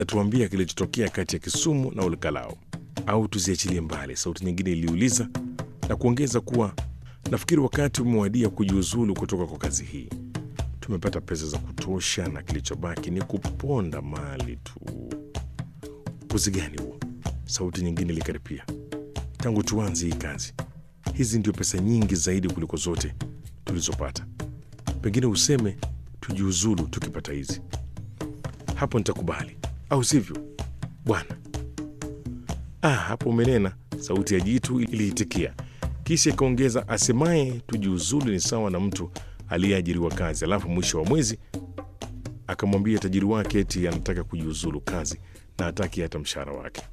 Tuambia kilichotokea kati ya Kisumu na Olkalao au tuziachilie mbali? Sauti nyingine iliuliza na kuongeza kuwa nafikiri wakati umewadia kujiuzulu kutoka kwa kazi hii. Tumepata pesa za kutosha na kilichobaki ni kuponda mali tu. Upuzi gani huo? Sauti nyingine ilikaripia. Tangu tuanze hii kazi, hizi ndio pesa nyingi zaidi kuliko zote tulizopata. Pengine useme tujiuzulu tukipata hizi, hapo nitakubali, au sivyo bwana? Ah, hapo umenena, sauti ya jitu iliitikia, kisha ikaongeza, asemaye tujiuzulu ni sawa na mtu aliyeajiriwa kazi, alafu mwisho wa mwezi akamwambia tajiri wake eti anataka kujiuzulu kazi na hataki hata mshahara wake.